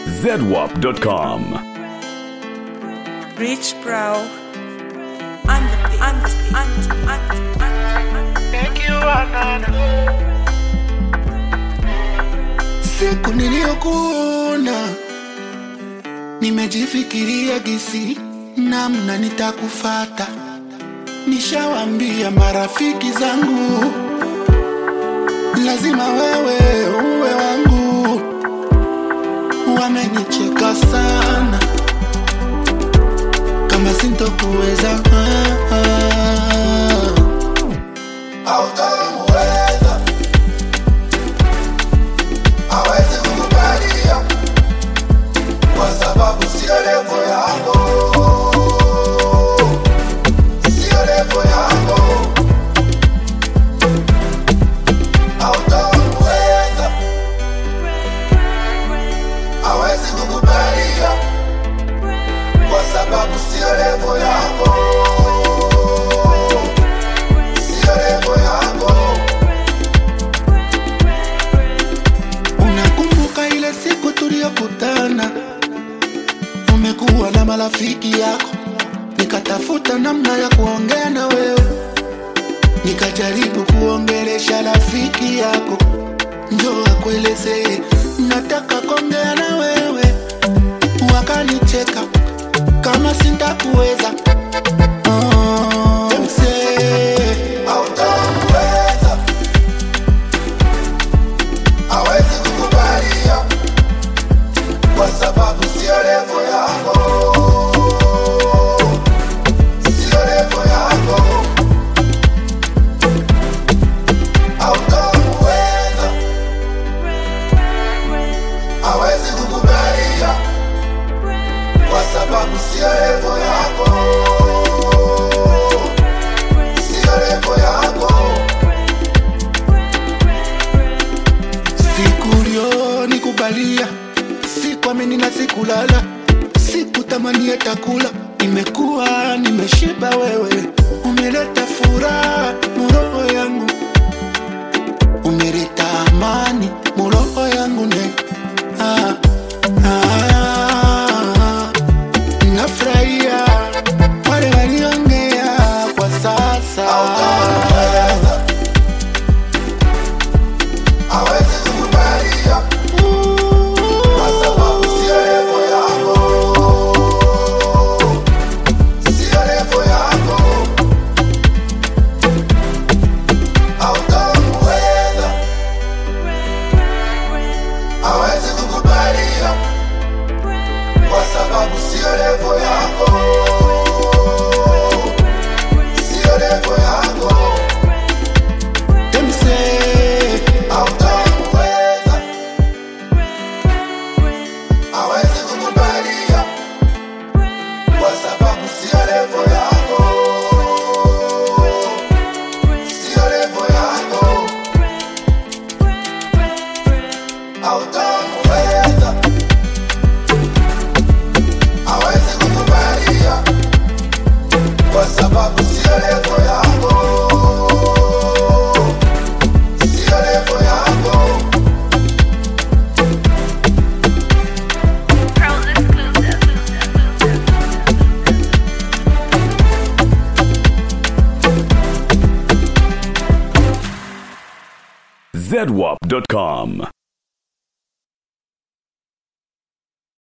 zedwap.com. Rich Bro. And the and the and the and the and the Thank you, Anana. Siku niliyokuona nimejifikiria gisi namna nitakufata. Nishawambia marafiki zangu lazima wewe uwe wangu. Wamenicheka sana kama sintokuweza ah, ah. Hautamuweza hawezi kukubalia kwa sababu sio levo yako, sio levo yako. Hautamuweza, hawezi kukubalia kwa sababu sio levo yako, sio levo yako. Unakumbuka ile siku tuliyokutana, umekuwa na marafiki yako, nikatafuta namna ya kuongea na wewe, nikajaribu kuongelesha rafiki yako, njoo akuelezee nataka kuongea na wewe, wakanicheka kama sintakuweza. Oh, msee, hautamuweza hawezi kukubalia kwa sababu sio levo yako, sio levo yako. Hautamuweza, hawezi kukubalia kwa sababu sio levo yako, sio levo yako. Siku ulionikubalia sikuamini na sikulala, sikutamani hata kula. Nimekuwa nimeshiba, wewe umeleta furaha muroho yangu, umeleta amani muroho yangu ne ah, ah, nafurahia wale waliongea kwa sasa hawezi kukubalia kwa sababu sio levo yako, sio levo yako. Hautamuweza, hawezi kukubalia kwa sababu sio levo yako, sio levo yako. Them say hautamuweza, hawezi kukubalia kwa sababu sio levo yako, sio levo yako. Hautamuweza, hawezi kukubalia kwa sababu sio levo yako, sio levo yako. zedwap.com.